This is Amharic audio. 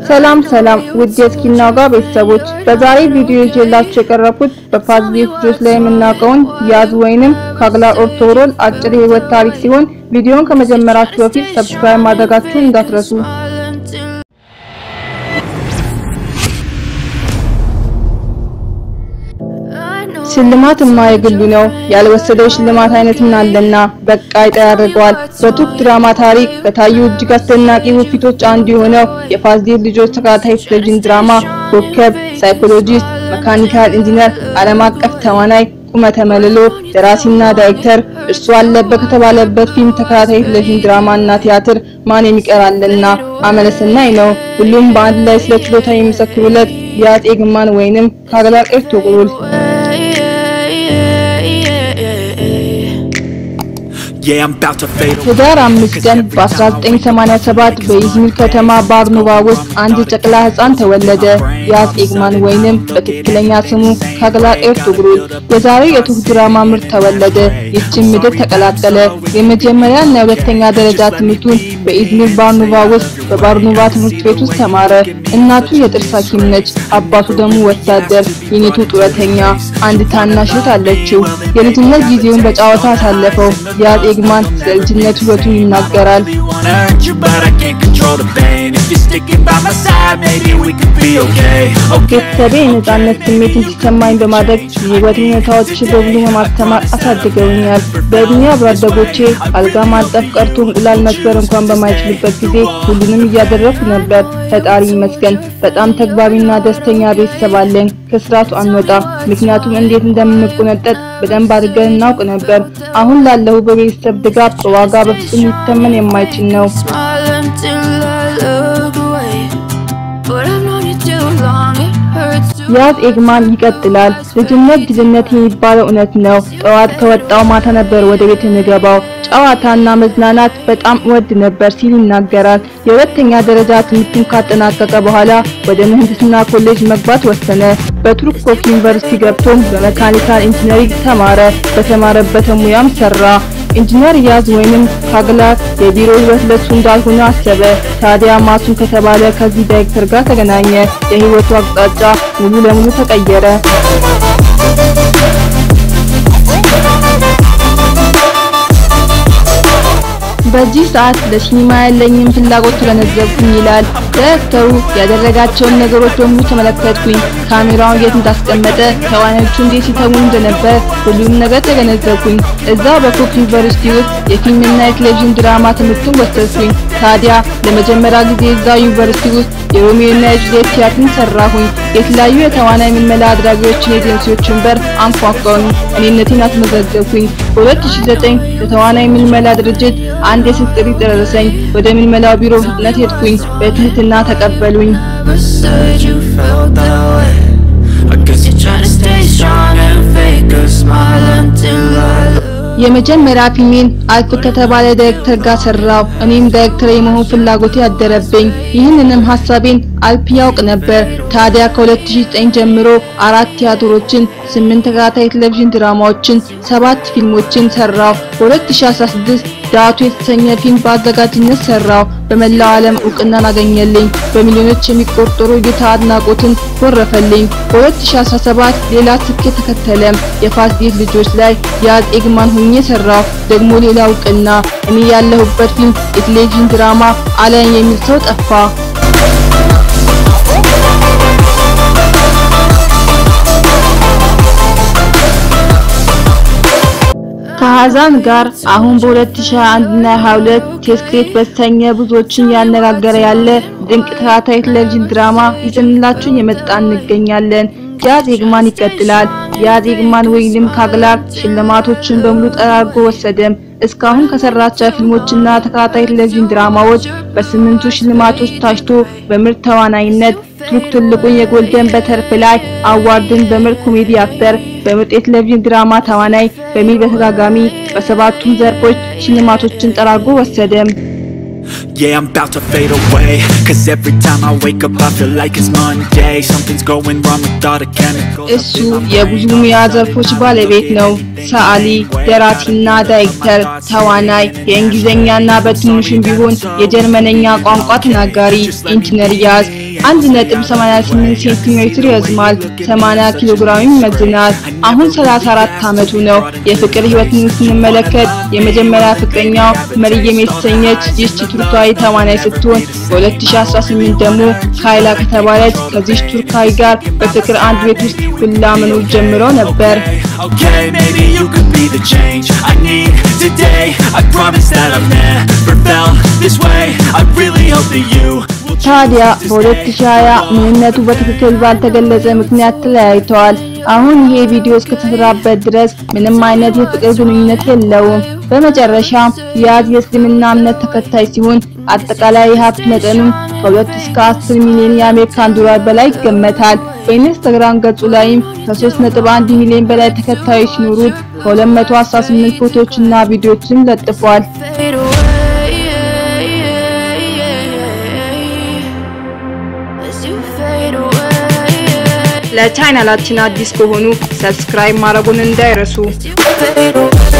ሰላም ሰላም ውድ የስኪና ጋር ቤተሰቦች በዛሬ ቪዲዮ ይዤላችሁ የቀረብኩት በፋዝሊ ልጆች ላይ የምናውቀውን ያዝ ወይንም ካግላር ኦርቶሮል አጭር የህይወት ታሪክ ሲሆን ቪዲዮውን ከመጀመራችሁ በፊት ሰብስክራይብ ማድረጋችሁን እንዳትረሱ። ሽልማት የማይግሉ ነው ያልወሰደው ሽልማት አይነት ምን አለና በቃ ይጣ ያደርገዋል። በቱርክ ድራማ ታሪክ ከታዩ እጅግ አስደናቂ ውፊቶች አንዱ የሆነው የፋዝሊ ልጆች ተከታታይ ቴሌቪዥን ድራማ ኮከብ፣ ሳይኮሎጂስት፣ መካኒካል ኢንጂነር፣ ዓለም አቀፍ ተዋናይ፣ ቁመተ መልሎ፣ ደራሲና ዳይሬክተር እርሱ አለበት ከተባለበት ፊልም ተከታታይ ቴሌቪዥን ድራማና ቲያትር ማን የሚቀራልና አመለሰናይ ነው። ሁሉም በአንድ ላይ ስለ ችሎታ የሚመሰክሩለት ያዝ ኤግማን ወይንም ካግላር ኤርቱግሩል ህዳር አምስት ቀን በ1987 በኢዝሚር ከተማ ባርኖቫ ውስጥ አንድ ጨቅላ ህፃን ተወለደ። ያዝ ኤግማን ወይንም በትክክለኛ ስሙ ካግላር ኤርቱግሩል የዛሬው የቱርክ ድራማ ምርት ተወለደ። ይህችን ምድር ተቀላቀለ። የመጀመሪያ እና የሁለተኛ ደረጃ ትምህርቱን በኢዝሚር ባርኖቫ ውስጥ በባርኖቫ ትምህርት ቤት ውስጥ ተማረ። እናቱ የጥርስ ሐኪም ነች፣ አባቱ ደግሞ ወታደር፣ የኔቱ ጡረተኛ። አንድ ታናሽ እህት አለችው። የልጅነት ጊዜውን በጨዋታ አሳለፈው። ያዝ ኤግማን ስለ ልጅነት ህይወቱ ይናገራል። ቤተሰቤ የነጻነት ስሜት እንዲሰማኝ በማድረግ የህይወት ሁኔታዎች በብሉ በማስተማር አሳድገውኛል። በእድሜ አብሮ አደጎቼ አልጋ ማጠፍ ቀርቶ እንቁላል መስበር እንኳን በማይችሉበት ጊዜ ሁሉንም እያደረኩ ነበር። ፈጣሪ ይመስገን። በጣም ተግባቢና ደስተኛ ቤተሰብ አለኝ። ከስርዓቱ አንወጣም፣ ምክንያቱም እንዴት እንደምንቆነጠጥ በደንብ አድርገን እናውቅ ነበር። አሁን ላለሁ በቤተሰብ ድጋፍ በዋጋ በፍጹም ሊተመን የማይችል ነው። ያዝ ኤግማን ይቀጥላል። ልጅነት ልጅነት የሚባለው እውነት ነው። ጠዋት ከወጣው ማታ ነበር ወደ ቤት የምገባው። ጨዋታና መዝናናት በጣም እወድ ነበር ሲል ይናገራል። የሁለተኛ ደረጃ ትምህርቱን ካጠናቀቀ በኋላ ወደ ምህንድስና ኮሌጅ መግባት ወሰነ። በቱርክ ኮክ ዩኒቨርሲቲ ገብቶም በመካኒካል ኢንጂነሪንግ ተማረ። በተማረበት ሙያም ሰራ። ኢንጂነር ያዝ ወይንም ካግላር የቢሮ ህይወት ለሱ እንዳልሆነ አሰበ። ታዲያ ማሱን ከተባለ ከዚህ ዳይሬክተር ጋር ተገናኘ። የህይወቱ አቅጣጫ ሙሉ ለሙሉ ተቀየረ። በዚህ ሰዓት ለሲኒማ ያለኝን ፍላጎት ተገነዘብኩኝ ይላል ዳይሬክተሩ። ያደረጋቸውን ነገሮች በሙሉ ተመለከትኩኝ። ካሜራውን የት እንዳስቀመጠ፣ ተዋናዮቹ እንዴት ሲተሙ እንደነበር ሁሉንም ነገር ተገነዘብኩኝ። እዛው በኮክ ዩኒቨርሲቲ ውስጥ የፊልምና የቴሌቪዥን ድራማ ትምህርቱን ወሰድኩኝ። ታዲያ ለመጀመሪያ ጊዜ እዛው ዩኒቨርሲቲ ውስጥ የሮሚዮና የጁሊየት ቲያትርን ሰራሁኝ። የተለያዩ የተዋናይ ምልመላ አድራጊዎችን ኤጀንሲዎችን በር አንኳኳሁኝ። እኔነቴን አስመዘገብኩኝ። በ2009 የተዋናይ ምልመላ ድርጅት አንድ የስልክ ጥሪ ደረሰኝ። ወደ ምልመላው ቢሮ ፍጥነት ሄድኩኝ። በትህትና ተቀበሉኝ። የመጀመሪያ ፊልሜን አልፍ ከተባለ ዳይሬክተር ጋር ሰራው። እኔም ዳይሬክተር የመሆን ፍላጎቴ ያደረብኝ። ይህንንም ሀሳቤን አልፕ ያውቅ ነበር። ታዲያ ከ2009 ጀምሮ አራት ቲያትሮችን፣ ስምንት ተከታታይ ቴሌቪዥን ድራማዎችን፣ ሰባት ፊልሞችን ሰራው። በ2016 ዳቱ የተሰኘ ፊልም በአዘጋጅነት ሰራው። በመላው ዓለም እውቅናን አገኘልኝ። በሚሊዮኖች የሚቆጠሩ እይታ አድናቆትን ወረፈልኝ። በ2017 ሌላ ስኬት ተከተለም። የፋዝሊ ልጆች ላይ ያዝ ኤግማን ሆኜ ሰራው። ደግሞ ሌላ እውቅና። እኔ ያለሁበት ፊልም የቴሌቪዥን ድራማ አለን የሚል ሰው ጠፋ። ከሀዛን ጋር አሁን በ2021 እና 22 ቴስክሬት በተሰኘ ብዙዎችን ያነጋገረ ያለ ድንቅ ተከታታይ ቴሌቪዥን ድራማ ይዘንላችሁ የመጣ እንገኛለን። ያዝ ኤግማን ይቀጥላል። ያዝ ኤግማን ወይንም ካግላር ሽልማቶችን በሙሉ ጠራርጎ ወሰደም። እስካሁን ከሰራቸው ፊልሞችና ተከታታይ ቴሌቪዥን ድራማዎች በስምንቱ ሽልማቶች ታጭቶ በምርጥ ተዋናይነት ቱርክ ትልቁን የጎልደን በተርፍላይ አዋርድን በምርጥ ኮሜዲ አክተር፣ በምርጥ የቴሌቪዥን ድራማ ተዋናይ በሚል በተደጋጋሚ በሰባቱም ዘርፎች ሽልማቶችን ጠራርጎ ወሰደም። Yeah, I'm about to fade away Cause every time I wake up I feel like it's Monday Something's going wrong with all the chemicals እሱ የብዙ ሙያ ዘርፎች ባለቤት ነው። ሰዓሊ፣ ደራሲና ዳይሬክተር፣ ተዋናይ፣ የእንግሊዝኛና በትንሹም ቢሆን የጀርመነኛ ቋንቋ ተናጋሪ ኢንጂነር ያዝ 1.88 ሴንቲሜትር ይረዝማል፣ 80 ኪሎ ግራም ይመዝናል። አሁን 34 ዓመቱ ነው። የፍቅር ህይወትን ስንመለከት የመጀመሪያ ፍቅረኛው መርየም የተሰኘች ይህች ቱርካዊ ተዋናይ ስትሆን በ2018 ደግሞ ካይላ ከተባለች ከዚች ቱርካዊ ጋር በፍቅር አንድ ቤት ውስጥ ሁላ መኖር ጀምረው ነበር። Okay, maybe you could be the change I need today I promise that I've never felt this way I really hope that you will ታዲያ በ2020 ምንነቱ በትክክል ባልተገለጸ ምክንያት ተለያይተዋል። አሁን ይሄ ቪዲዮ እስከተሰራበት ድረስ ምንም አይነት የፍቅር ግንኙነት የለውም። በመጨረሻም ያዝ የእስልምና እምነት ተከታይ ሲሆን አጠቃላይ የሀብት መጠኑም ከ2 እስከ 10 ሚሊዮን የአሜሪካን ዶላር በላይ ይገመታል። በኢንስታግራም ገጹ ላይም ከ3.1 ሚሊዮን በላይ ተከታዮች ሲኖሩት ከ218 ፎቶዎችና ቪዲዮዎችን ለጥፏል። fade away as you fade away ለቻናላችን አዲስ ከሆኑ ሰብስክራይብ ማድረጉን እንዳይረሱ። fade away